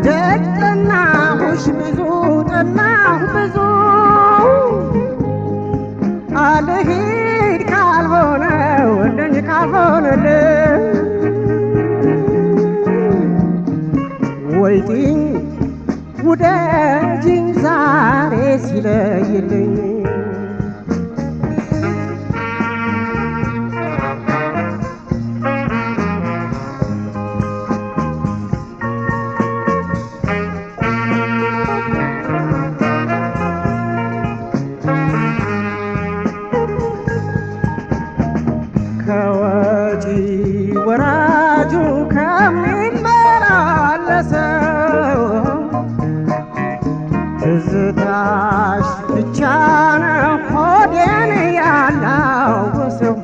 ደጅ ጠናሁሽ ብዙ ጠናሁ ብዙ አልሂድ ካልሆነ ወደኝ ካልሆነልህ ወይጢኝ ውደጅኝ ዛሬ ሲለይልኝ ከወጪ ወራጁ ከሚመላለሰው ትዝታሽ ብቻ ነው ሆዴን ያላወሰው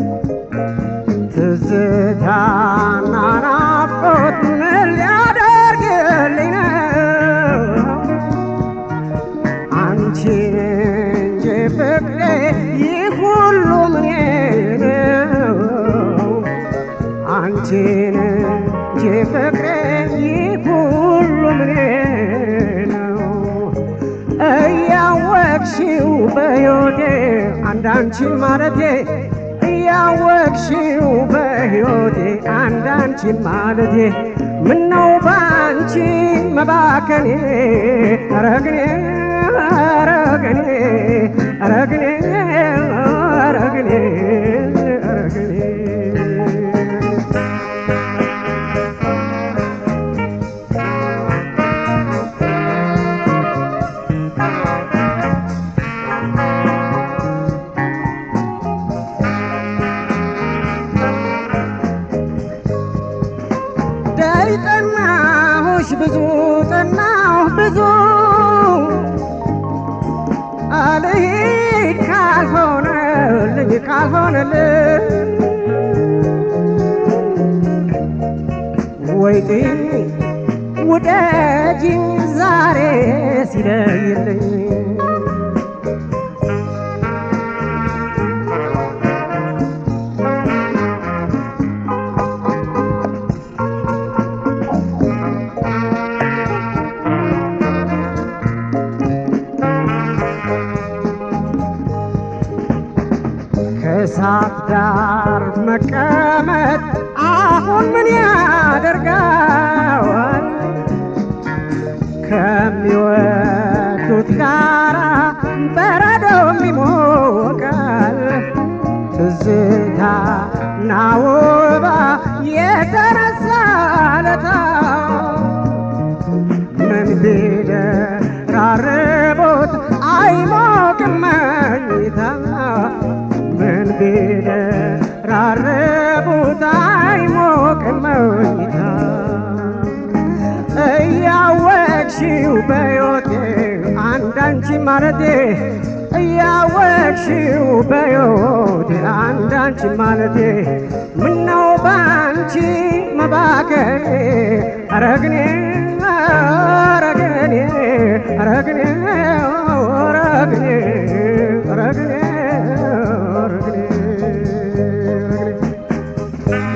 ትዝታና ናፍቆት ምን ሊያደርግልኝ ነው አንቺን እንጂ ፍቅሬ ይህ ሁሉ ምኔ ነው አንቺን እንጂ ፍቅሬ ይህ ሁሉ ምኔ ነው እያወቅሽው በሕይወቴ አንዳንቺን ማለቴ እያወቅሽው በሕይወቴ አንዳንቺን ማለቴ ምነው ባንቺ መባከኔ ረግኔ ረግኔ ረግኔ ረግኔ ረግኔ ደይ ጠናሁሽ ብዙ ጠናሁ ብዙ አልሂድ ካልሆነልኝ ካልሆነልኝ ወይጤ ውደጅኝ ዛሬ ሲለይልኝ ከእሳት ዳር መቀመጥ አሁን ምን ያደርጋል? ከሚወዱት ጋራ በረዶም ይሞቃል። ትዝታ ናውባ የተነሳ ለታ ምን ቢደራርቦት አይሞቅም መኝታ ምን ቢደራርቡት አይሞቅም መኝታ እያወቅሽው በሕይወቴ አንዳንቺ ማለቴ እያወቅሽው በሕይወቴ አንዳንቺ ማለቴ ምነው ባንቺ መባከኔ አረግኔ አረግኔ አረግኔ አረግኔ አረግኔ አረግኔ አረግኔ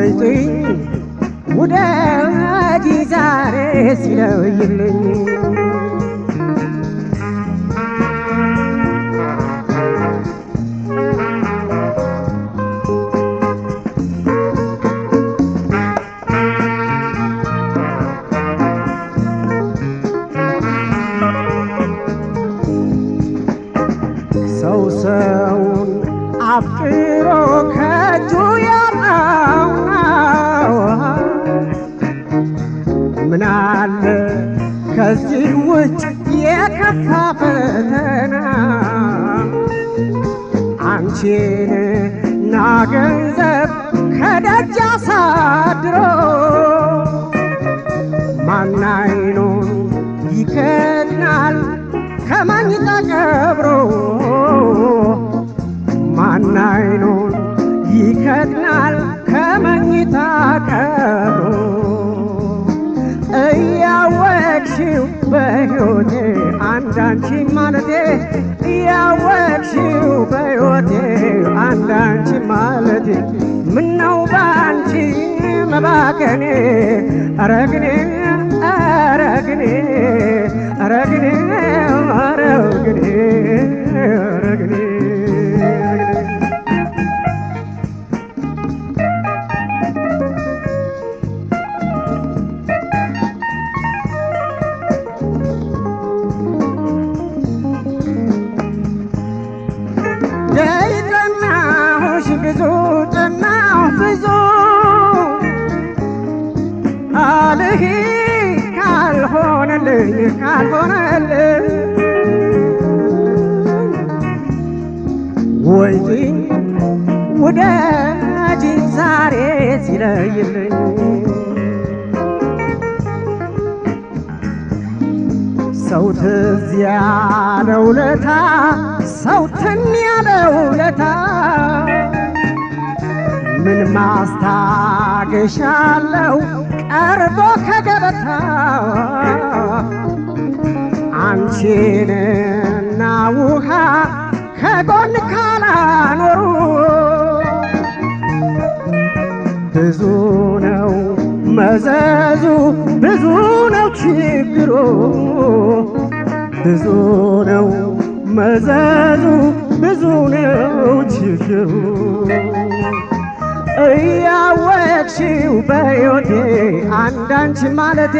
ወይጥኝ ውደጂ ዛሬ ሲለይልኝ ሰው ሰውን አፍቅሮ ከእጁ ያጣው ምን አለ ከዚህ ውጭ የከፋ ፈተና አንቺን እና ገንዘብ ከደጅ አሳድሮ ማናይኑን ይከድናል ከመኝታ ቀብሮ ማናይኑን ይከድናል ከመኝታ ቀብሮ እያወቅሽው በሕይወቴ አንዳንቺ ማለቴ እያወቅሽው በሕይወቴ አንዳንቺ ማለቴ ምነው ባንቺ መባከኔ አረግኔ አረግኔ አረግኔ አረግኔ አረግኔ ጠናሁሽ ብዙ ጠናሁ ብዙ አልህ ካልሆነልኝ ካልሆነልኝ ወይኝ ውደጂ ዛሬ ሲለይልኝ ሰው ትዝ ያለው ለታ ሰው ትን ያለው ለታ ምን ማስታገሻለው ቀርቦ ከገበታ አንቺንና ውሃ ከጎን ካላኖሩ ብዙ ነው መዘዙ ብዙ ነው ችግሩ ብዙ ነው መዘዙ ብዙ ነው ችግሩ እያወቅሽው በሕይወቴ አንዳንቺ ማለቴ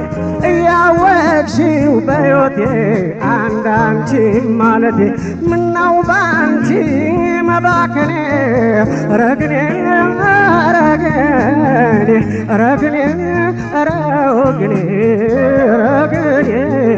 እያወቅሽው በሕይወቴ አንዳንቺ ማለቴ ምነው ባንቺ መባከኔ ረግኔ ረግኔ ረግኔ ረግኔ ረግኔ